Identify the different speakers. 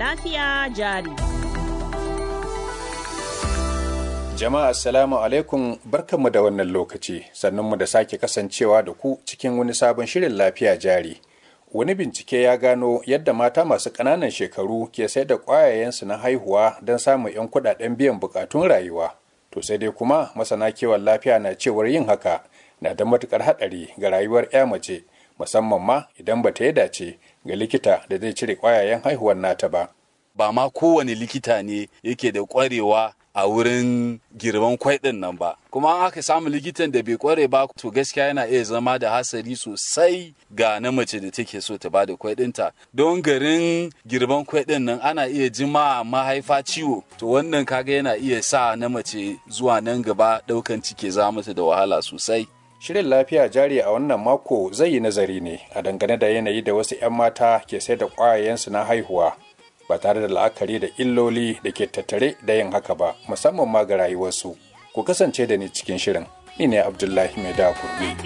Speaker 1: lafiya jari.
Speaker 2: Jama'a assalamu alaikum barkanmu da wannan lokaci sannunmu da sake kasancewa da ku cikin wani sabon shirin lafiya jari. Wani bincike ya gano yadda mata masu ƙananan shekaru ke sai da ƙwayayensu na haihuwa don samun 'yan kuɗaɗen biyan buƙatun rayuwa. To sai dai kuma masana kiwon lafiya na cewar yin haka na da matuƙar haɗari ga rayuwar 'ya mace musamman ma idan ba ta yi dace ga likita da zai cire ƙwayayen haihuwar nata ba.
Speaker 3: Ba ma kowane likita ne yake da ƙwarewa a wurin girman kwai ɗin nan ba kuma an aka samu likitan da bai kware ba to gaskiya yana iya zama da hasari sosai ga na mace da take so ta bada kwai ɗinta don garin girban kwai ɗin nan ana iya jima mahaifa ciwo to wannan kaga yana iya sa na mace zuwa nan gaba ɗaukan cike za mata da wahala sosai
Speaker 2: Shirin lafiya jari a wannan mako zai yi nazari ne a dangane da yanayi da wasu 'yan mata ke sai da ƙwayayensu na haihuwa ba tare da la'akari da illoli da ke tattare da yin haka ba musamman ma ga rayuwarsu ku kasance da ni cikin shirin ni ne abdullahi mai da kurbi